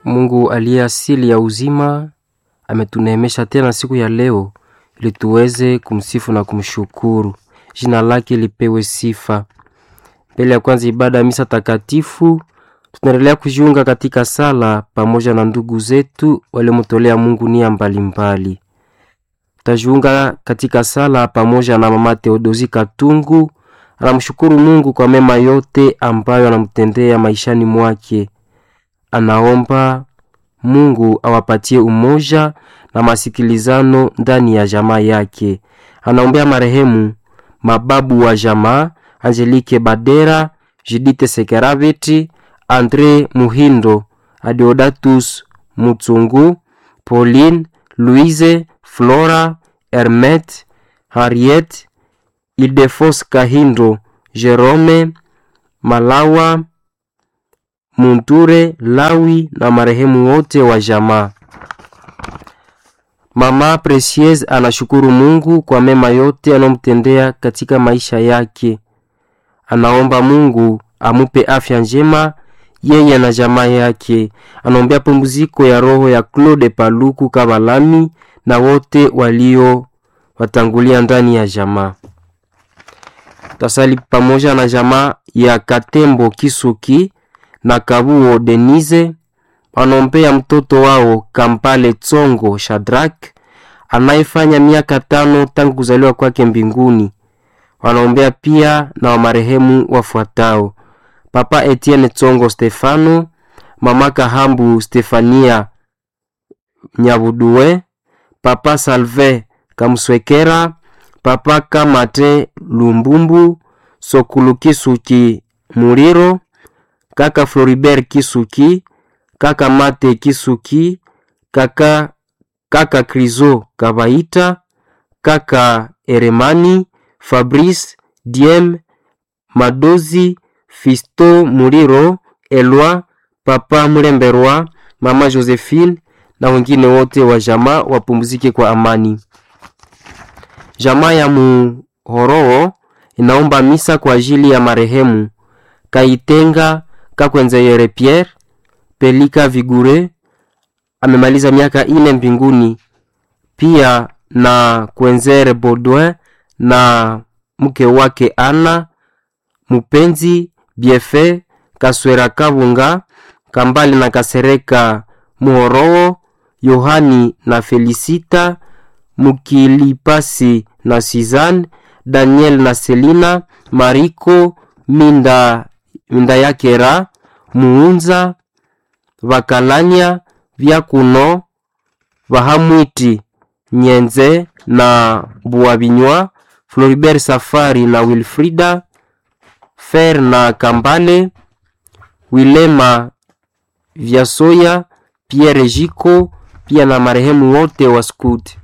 Mungu aliye asili ya uzima ametuneemesha tena siku ya leo ili tuweze kumsifu na kumshukuru. Jina lake lipewe sifa. Mbele ya kwanza ibada ya misa takatifu, tunaendelea kujiunga katika sala pamoja na ndugu zetu waliomtolea Mungu nia mbalimbali. Tutajiunga katika sala pamoja na mama Theodosi Katungu, anamshukuru Mungu kwa mema yote ambayo anamtendea maishani mwake. Anaomba Mungu awapatie umoja na masikilizano ndani ya jamaa yake. Anaombea marehemu mababu wa jamaa Angelique Badera, Judith Sekeraviti, Andre Muhindo, Adeodatus Mutsungu, Pauline, Louise, Flora, Hermet, Harriet, Ildefos Kahindo, Jerome, Malawa, Munture, Lawi na marehemu wote wa jamaa. Mama Precieuse anashukuru Mungu kwa mema yote anayomtendea katika maisha yake. Anaomba Mungu amupe afya njema yeye na jamaa yake. Anaombea pumziko ya roho ya Claude Paluku Kabalami na wote walio watangulia ndani ya jamaa. Tasali pamoja na jamaa ya Katembo Kisuki na Kabuo Denise wanaombea mtoto wao Kampale Tsongo Shadrak anayefanya miaka tano tangu kuzaliwa kwake mbinguni. Wanaombea pia na wamarehemu wafuatao: Papa Etienne Tsongo Stefano, Mama Kahambu Stefania Nyabudue, Papa Salve Kamswekera, Papa Kamate Lumbumbu, Sokulu Kisuki Muliro, Kaka Floribert Kisuki, Kaka Mate Kisuki, Kaka Kaka Krizo Kabaita, Kaka Eremani, Fabrice Diem, Madozi, Fisto Muliro, Elwa, Papa Mulemberwa, Mama Josephine na wengine wote wa jamaa wapumzike kwa amani. Jamaa ya Muhoroo inaomba misa kwa ajili ya marehemu Kaitenga Kakwenzeyere Pierre Pelika Vigure amemaliza miaka ine mbinguni, pia na Kwenzere Baudouin na mke wake Ana Mupenzi Biefe Kaswera Kabunga Kambali na Kasereka Muhoroo Yohani na Felisita Mukilipasi na Suzanne Daniel na Selina Mariko Minda, Minda Yakera Muunza Vakalanya Vyakuno Vahamwiti Nyenze na Buabinywa Floribert Safari na Wilfrida Fer na Kambale Wilema Vyasoya Pierre Jiko pia na marehemu wote wa skuti.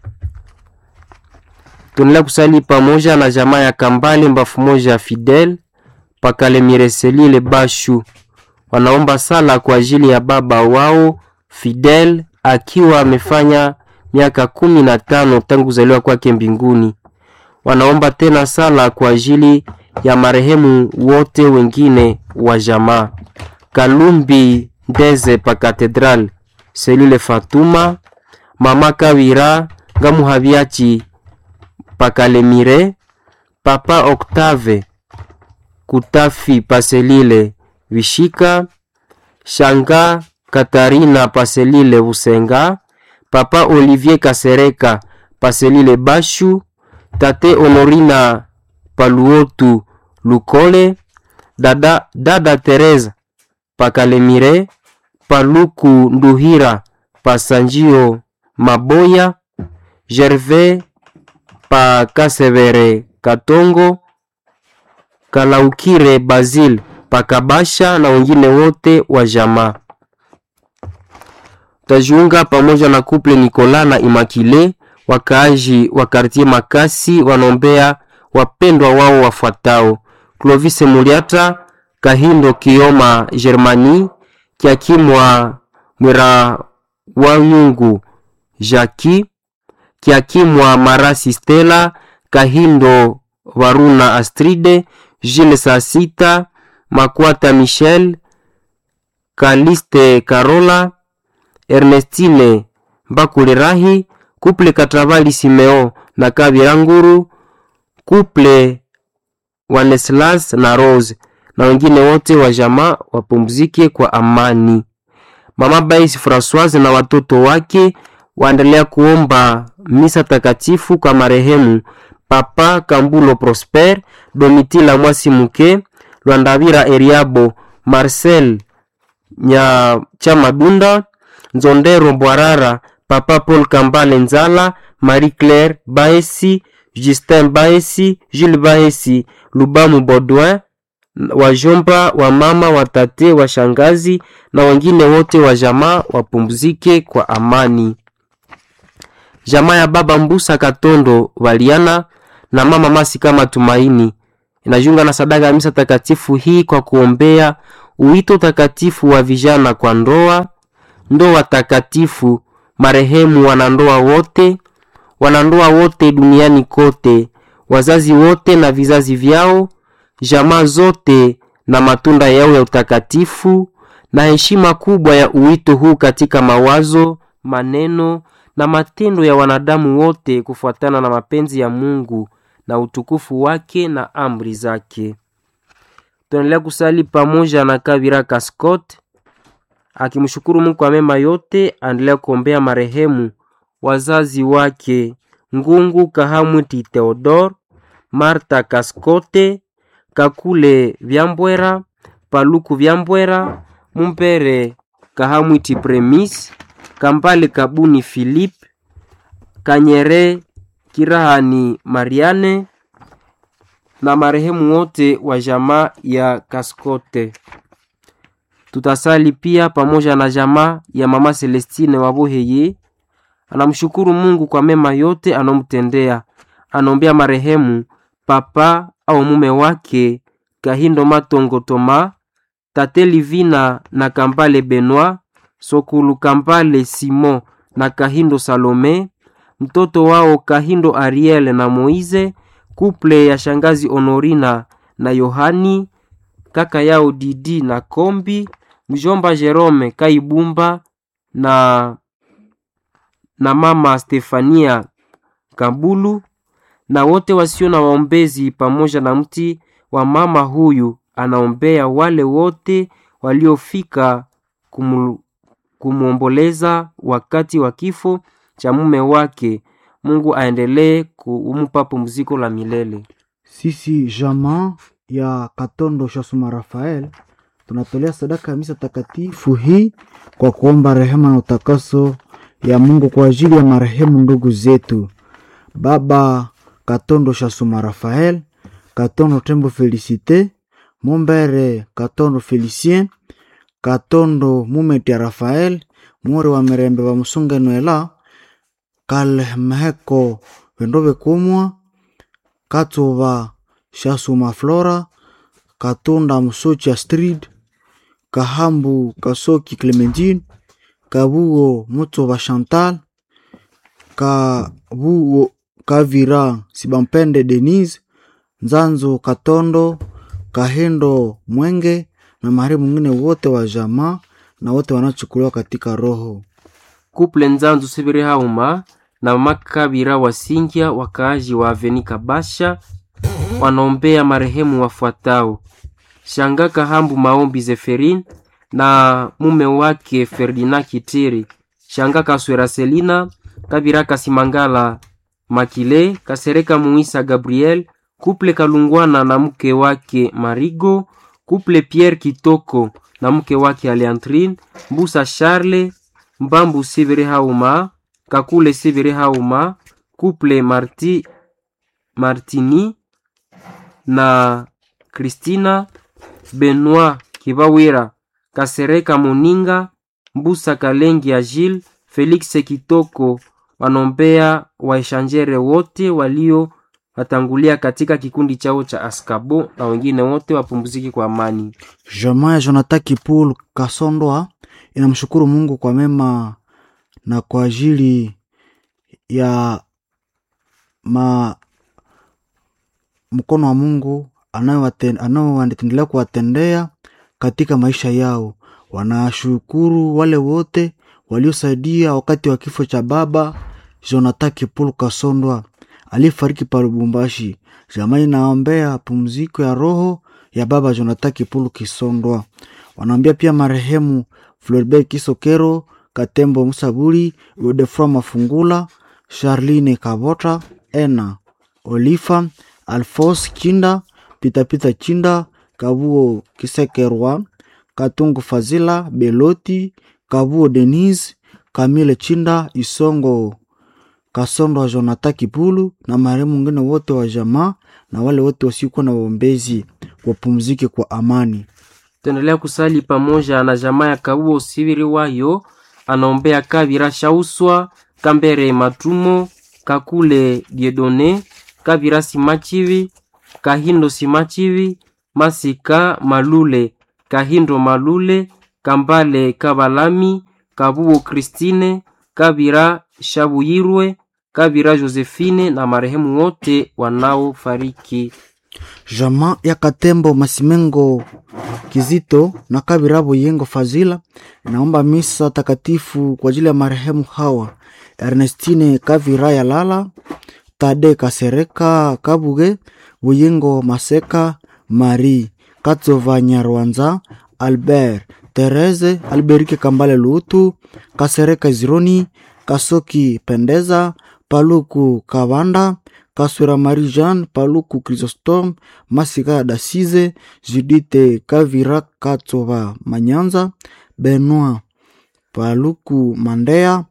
Tunaendelea kusali pamoja na jamaa ya Kambale mbafu moja Fidel Pakale Mireselile Bashu wanaomba sala kwa ajili ya baba wao Fidel akiwa amefanya miaka kumi na tano tangu kuzaliwa kwake mbinguni. Wanaomba tena sala kwa ajili ya marehemu wote wengine wa jamaa Kalumbi Ndeze pa Katedral Selule Fatuma Mama Kawira Ngamuhabiachi Pakalemire Papa Octave Kutafi Paselile Vishika Shanga Katarina Paselile Busenga Papa Olivier Kasereka Paselile Bashu Tate Honorina Paluotu Lukole Dada, Dada Teresa Pakalemire Paluku Nduhira Pasanjio Maboya Gervais Pakasevere Katongo Kalaukire Basil Pakabasha na wengine wote wa jamaa. Tajiunga pamoja na kuple Nikola na Imakile, wakaaji wa kartie Makasi wanaombea wapendwa wao wafuatao: Clovis Muliata, Kahindo Kioma, Germani Kiakimwa Mwira Wanyungu, Jaki Kiakimwa Marasi, Stella Kahindo Varuna, Astride Jules Sasita Makwata, Michel Kaliste, Karola Ernestine Mbakulirahi, kuple Katravali Simeo na Kabira Nguru, kuple Waneslas na Rose na wengine wote wa jamaa wapumzike kwa amani. Mama Baisi Francoise na watoto wake waendelea kuomba misa takatifu kwa marehemu Papa Kambulo Prosper, Domitila Mwasi Muke, Lwandavira Eriabo, Marcel Nya Chamadunda, Nzondero Bwarara, Papa Paul Kambale Nzala, Marie Claire Baesi, Justin Baesi, Jules Baesi, Lubamu Baudouin, wajomba wa mama watate wa shangazi na wengine wote wa jamaa wapumzike kwa amani. Jamaa ya baba Mbusa Katondo Waliana na mama Masi kama Tumaini inajiunga na sadaka ya misa takatifu hii kwa kuombea uwito takatifu wa vijana kwa ndoa, ndoa takatifu, marehemu wanandoa wote, wanandoa wote duniani kote, wazazi wote na vizazi vyao, jamaa zote na matunda yao ya utakatifu, na heshima kubwa ya uwito huu katika mawazo, maneno na matendo ya wanadamu wote kufuatana na mapenzi ya Mungu na utukufu wake na amri zake. Tunaendelea kusali pamoja na Kabira Kaskot akimshukuru Mungu kwa mema yote. Aendelea kuombea marehemu wazazi wake Ngungu Kahamwiti Theodor, Marta Kaskote, Kakule Vyambwera, Paluku Vyambwera, Mumpere Kahamwiti Premis, Kambale Kabuni Philip, Kanyere Kirahani Mariane na marehemu wote wa jamaa ya Kaskote. Tutasali pia pamoja na jamaa ya mama Celestine Waboheye. Anamshukuru Mungu kwa mema yote anomtendea. Anaombea marehemu papa au mume wake Kahindo Matongo Toma, Tate Livina na Kambale Benoit, Sokulu Kambale Simon na Kahindo Salome, mtoto wao Kahindo Ariel na Moize, kuple ya shangazi Honorina na Yohani, kaka yao Didi na Kombi, mjomba Jerome Kaibumba na, na mama Stefania Kabulu na wote wasio na waombezi, pamoja na mti wa mama huyu anaombea wale wote waliofika kumu, kumwomboleza wakati wa kifo cha mume wake. Mungu aendelee kumpa pumziko la milele. Sisi jamaa ya Katondo Shasuma Rafael tunatolea sadaka ya misa takatifu hii kwa kuomba rehema na utakaso ya Mungu kwa ajili ya marehemu ndugu zetu baba Katondo Shasuma Rafael, Katondo Tembo Felicite, Mumbere Katondo Felicien, Katondo Mumeti ya Rafael, Muore wa Mirembe wa Musunga Noela, Kalmeheko Vendove Kumwa, Katova Shasuma Flora, Katunda Musochi Astrid, Kahambu Kasoki Clementine, Kabuo Mutova Chantal, Kabuo Kavira Sibampende Denise, Nzanzo Katondo, Kahendo Mwenge na marehemu mwingine wote wa jamaa na wote wanachukuliwa katika roho. Kuple Nzanzu Sibiri Hauma na mama Kabira Wasingya, wakaaji wa Aveni Kabasha, wanaombea marehemu wafuatao: Shanga Kahambu Maombi Zeferin na mume wake Ferdinand Kitiri, Shanga Kaswera Selina, Kabira Kasimangala Makile, Kasereka Muisa Gabriel, kuple Kalungwana na mke wake Marigo, kuple Pierre Kitoko na mke wake Aleantrine, Mbusa Charle, Mbambu Sibiri Hauma, Kakule Sibiri Hauma, kuple Marti Martini na Christina Benoit Kibawira, Kasereka Moninga, Mbusa Kalengi Agile, Felix Kitoko wanombea waeshanjere wote walio watangulia katika kikundi chao cha Askabo na wengine wote wapumziki kwa amani. Jamaa ya Jonathan Kipul Kasondwa inamshukuru Mungu kwa mema na kwa ajili ya ma mkono wa Mungu anaoendelea kuwatendea katika maisha yao. Wanashukuru wale wote waliosaidia wakati wa kifo cha baba Jonathan Kipulu Kasondwa aliyefariki pa Lubumbashi. Jamaa inaombea pumziko ya roho ya baba Jonathan Kipulu Kisondwa. Wanaombea pia marehemu Floribert Kisokero, Katembo Musaburi, Godefroy Mafungula, Charline Kabota, Ena Olifa, Alphonse Chinda, Pitapita Chinda, Kabuo Kisekerwa, Katungu Fazila, Beloti, Kabuo Denise, Kamile Chinda, Isongo Kasondo wa Jonathan Kipulu na marehemu wengine wote wa jamaa na wale wote wasiokuwa na waombezi wapumzike kwa amani. Tuendelea kusali pamoja na jamaa ya Kabuo Sibiri wayo anaombea Kabira Shauswa, Kambere Matumo, Kakule Diedone, Kabira Simachivi, Kahindo Simachivi, Masika Malule, Kahindo Malule, Kambale Kabalami, Kabuo Kristine, Kabira Shabuyirwe, Kabira Josephine na marehemu wote wanaofariki. Jamaa ya Katembo Masimengo Kizito na Kabirabo Yengo Fazila naomba misa takatifu kwa ajili ya marehemu hawa Ernestine Kavira ya Lala, Tade Kasereka Kabuge, Buyengo Maseka, Marie Katsova Nyarwanza, Albert Therese, Alberike Kambale Lutu, Kasereka Zironi, Kasoki Pendeza, Paluku Kavanda, Kaswera Marie Jean, Paluku Chrysostome, Masika Dasize, Judite Kavira Katsova Manyanza, Benoit Paluku Mandea,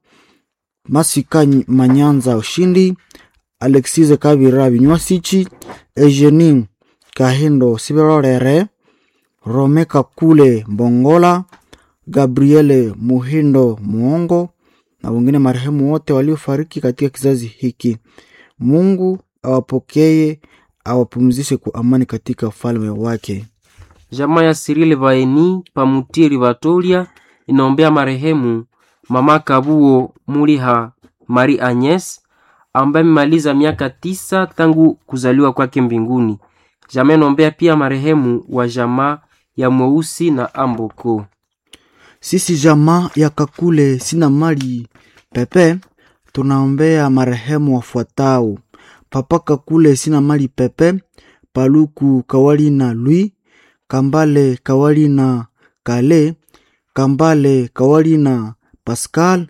Masika Manyanza Ushindi, Alexise Kavira Vinywasichi, Eugenie Kahindo Sibirorere, Rome Kakule Mbongola, Gabriele Muhindo Muongo na wengine marehemu wote waliofariki katika kizazi hiki. Mungu awapokee, awapumzishe kwa amani katika ufalme wake. Jamaa ya Sirile Vaeni Pamutiri Vatolia inaombea marehemu mama Kabuo Muliha Marie Agnes ambaye amemaliza miaka tisa tangu kuzaliwa kwake mbinguni. Jamaa inaombea pia marehemu wa jamaa ya Mweusi na Amboko. Sisi jamaa ya Kakule sina mali pepe, tunaombea marehemu wafuatao: Papa Kakule sina mali pepe, Paluku Kawali na Lui, Kambale Kawali na Kale, Kambale Kawali na Pascal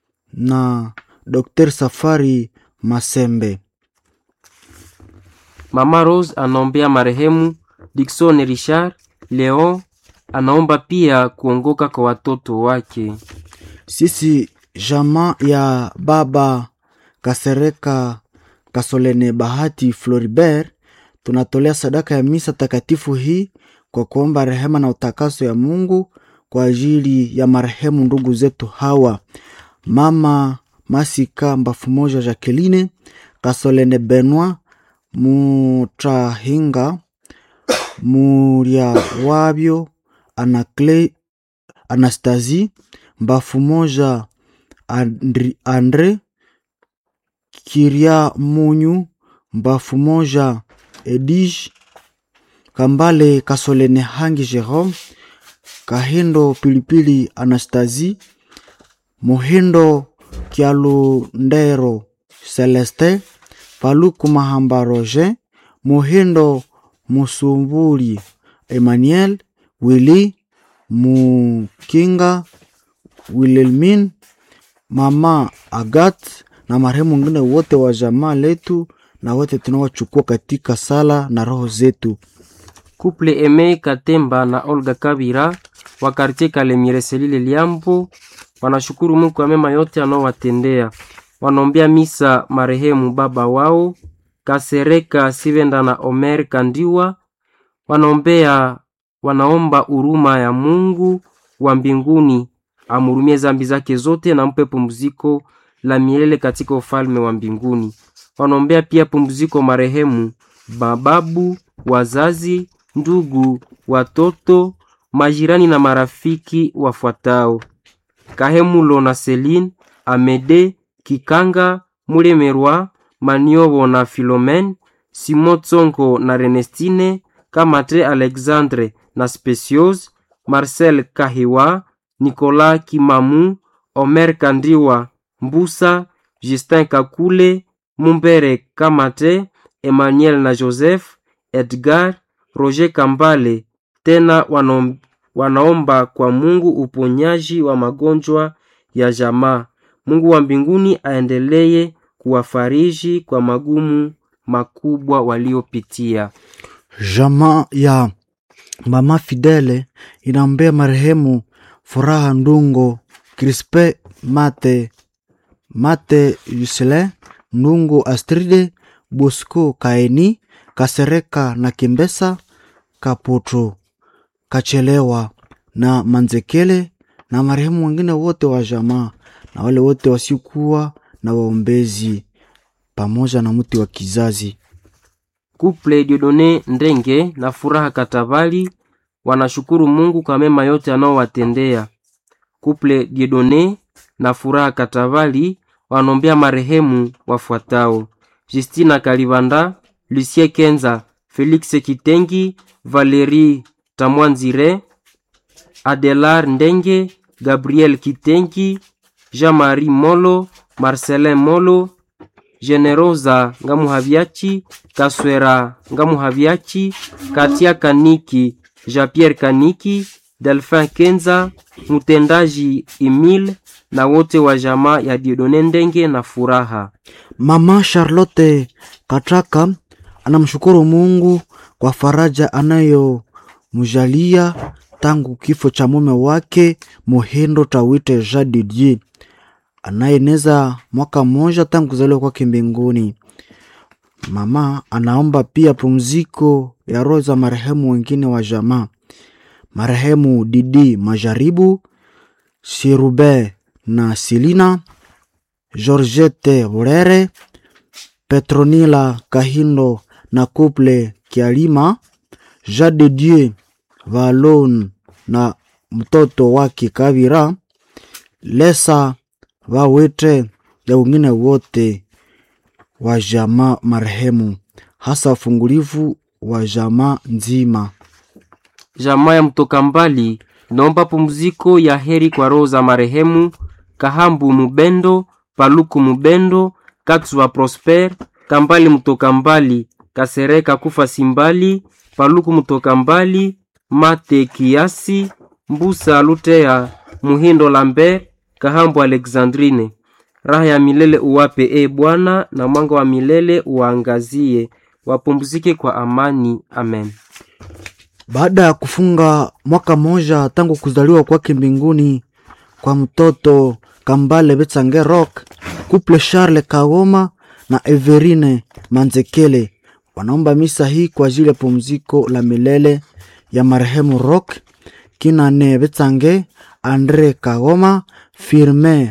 na Dr. Safari Masembe. Mama Rose anaombea marehemu Dickson Richard Leon, anaomba pia kuongoka kwa watoto wake. Sisi jamaa ya baba Kasereka Kasolene Bahati Floribert tunatolea sadaka ya misa takatifu hii kwa kuomba rehema na utakaso ya Mungu kwa ajili ya marehemu ndugu zetu hawa mama Masika Mbafu Moja Jacqueline Kasolene Benoit Mutahinga Muria Wabyo Anacle Anastasie Mbafu Moja Andri, Andre Kiria Munyu Mbafu Moja Edige Kambale Kasolene Hangi Jerome Kahindo Pilipili Anastasie Muhindo Kialundero Celeste Paluku Mahamba Roger Muhindo Musumbuli Emmanuel Willy Mukinga Wilhelmin Mama Agat na marehemu wengine wote wa jamaa letu na wote tunawachukua katika sala na roho zetu. Couple Eme Katemba na Olga Kabira wa kartie Kalemire Selile Liambo wanashukuru Mungu kwa mema yote anaowatendea. Wanaombea misa marehemu baba wao Kasereka Sivenda na Omer Kandiwa. Wanaombea wanaomba huruma ya Mungu wa mbinguni amhurumie zambi zake zote na mpe pumziko la milele katika ufalme wa mbinguni. Wanaombea pia pumziko marehemu bababu, wazazi, ndugu, watoto, majirani na marafiki wafuatao: Kahemulo na Celine, Amede, Kikanga, Mulemerwa, Maniobo na Philomene, Simon Tsongo na Renestine, Kamate Alexandre na Speciose, Marcel Kahiwa, Nicolas Kimamu, Omer Kandiwa Mbusa, Justin Kakule, Mumbere Kamate, Emmanuel na Joseph, Edgar, Roger Kambale. Tena wanom, wanaomba kwa Mungu uponyaji wa magonjwa ya jamaa. Mungu wa mbinguni aendelee kuwafariji kwa magumu makubwa waliopitia. Jamaa ya mama Fidele inaombea marehemu Furaha Ndungo, Crispe Mate, Mate Yusele Ndungo, Astride Bosco, Kaeni Kasereka na Kimbesa Kaputu Kachelewa na Manzekele na marehemu wengine wote wa jamaa na wale wote wasiokuwa na waombezi pamoja na mti wa kizazi. Kuple Diodone Ndenge na Furaha Katabali wanashukuru Mungu kwa mema yote anaowatendea. Kuple Diodone na Furaha Katabali wanombea marehemu wafuatao: Justina Kalibanda, Lucie Kenza, Felix Kitengi, Valerie Tamwanzire, Adelar Ndenge, Gabriel Kitengi, Jean-Marie Molo, Marcelin Molo, Generosa Ngamuhaviachi, Kaswera Ngamuhaviachi, Katia Kaniki, Jean-Pierre Kaniki, Delphin Kenza, mtendaji Emile na wote wa jamaa ya Diodone Ndenge na Furaha. Mama Charlotte Kataka anamshukuru Mungu kwa faraja anayomjalia tangu kifo cha mume wake Mohendo Tawite Jean Didier anayeneza mwaka mmoja tangu kuzaliwa kwake mbinguni. Mama anaomba pia pumziko ya roho za marehemu wengine wa jamaa, marehemu Didi Majaribu, Sirube na Silina, Georgette Burere, Petronila Kahindo na Couple Kialima, Jean de Dieu Valon na mtoto wake Kavira, Lesa Wawete na wengine wote wa jamaa marehemu, hasa wafungulivu wa jamaa nzima. Jamaa ya mtoka mbali inaomba pumziko ya heri kwa roho za marehemu Kahambu Mubendo, Paluku Mubendo, Katswa Prosper, Kambali mtoka mbali, Kasereka Kufa Simbali, Paluku mtoka mbali, Mate Kiasi, Mbusa Lutea, Muhindo Lambert, Kahambu Alexandrine. Raha ya milele uwape e Bwana, na mwanga wa milele uwaangazie, wapumzike kwa amani. Amen. Baada ya kufunga mwaka mmoja tangu kuzaliwa kwake mbinguni kwa mtoto Kambale Betsange Rock, couple Charles Kagoma na Everine Manzekele wanaomba misa hii kwa ajili ya pumziko la milele ya marehemu Rock Kinane Betsange, Andre Kagoma, Firme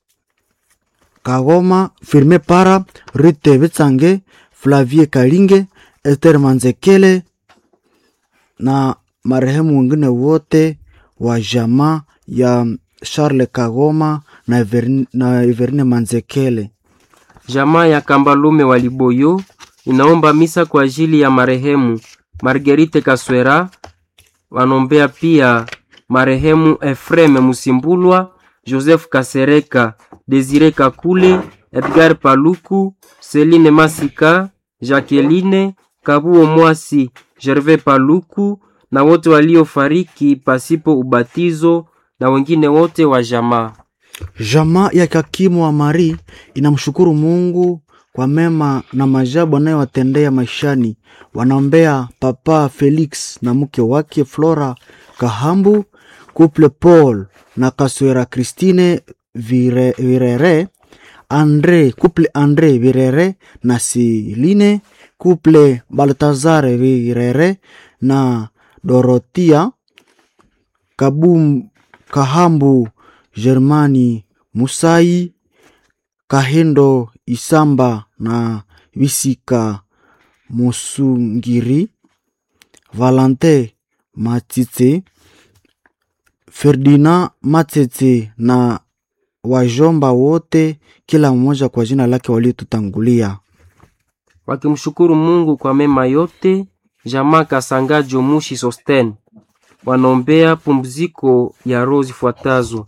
Kagoma, Firme Para, Rite Betsange, Flavie Kalinge, Esther Manzekele na marehemu wengine wote wa jamaa ya Charles Kagoma na Everine, na Everine Manzekele. Jamaa ya Kambalume wa Liboyo inaomba misa kwa ajili ya marehemu Marguerite Kaswera. Wanombea pia marehemu Efreme Musimbulwa, Joseph Kasereka, Desire Kakule, Edgar Paluku, Celine Masika, Jacqueline Kabuo Mwasi, Gervais Paluku na wote waliofariki pasipo ubatizo na wengine wote wa jamaa. Jamaa ya Kakimu wa Mari inamshukuru Mungu kwa mema na majabu anayowatendea maishani. Wanaombea Papa Felix na mke wake Flora Kahambu, couple Paul na Kaswera Christine Vire, Virere, Andre, couple Andre Virere na Siline, couple Baltazar Virere na Dorotia Kabum, Kahambu Germani Musai Kahendo Isamba na Visika Musungiri Valente Matite Ferdinand Matete na wajomba wote, kila mmoja kwa jina lake waliotutangulia. wakimshukuru Mungu kwa mema yote. Jamaa Kasangajo Mushi Sosten wanaombea pumziko ya roho zifuatazo: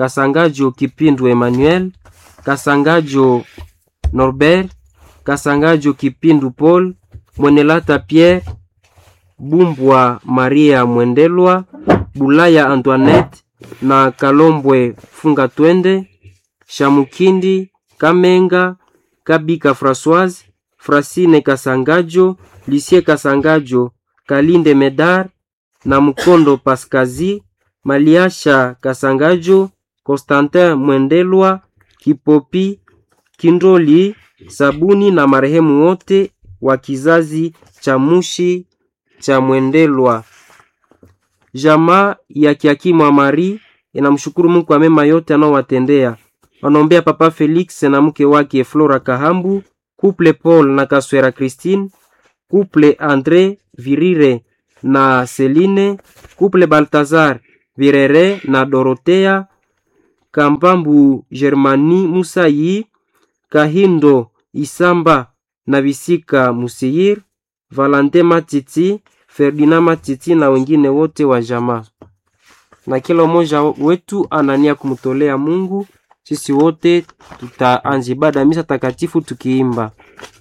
Kasangajo Kipindu Emmanuel, Kasangajo Norbert, Kasangajo Kipindu Paul, Mwenelata Pierre, Bumbwa Maria Mwendelwa, Bulaya Antoinette na Kalombwe Funga Twende, Shamukindi Kamenga, Kabika Françoise, Frasine Kasangajo, Lisie Kasangajo, Kalinde Medar na Mkondo Paskazi, Maliasha Kasangajo, Constantin Mwendelwa, Kipopi, Kindoli, Sabuni na marehemu wote wa kizazi cha Mushi cha Mwendelwa. Jamaa ya Kiakimwa Mari inamshukuru Mungu kwa mema yote anaowatendea. Wanaombea Papa Felix na mke wake Flora Kahambu, couple Paul na Kaswera Christine, couple Andre Virire na Celine, couple Baltazar Virere na Dorotea, Kambambu Germani Musayi, Kahindo Isamba na Visika Musiyir, Valante Matiti, Ferdinand Matiti na wengine wote wa jamaa. Na kila mmoja wetu anania kumtolea Mungu. Sisi wote tutaanza ibada misa takatifu tukiimba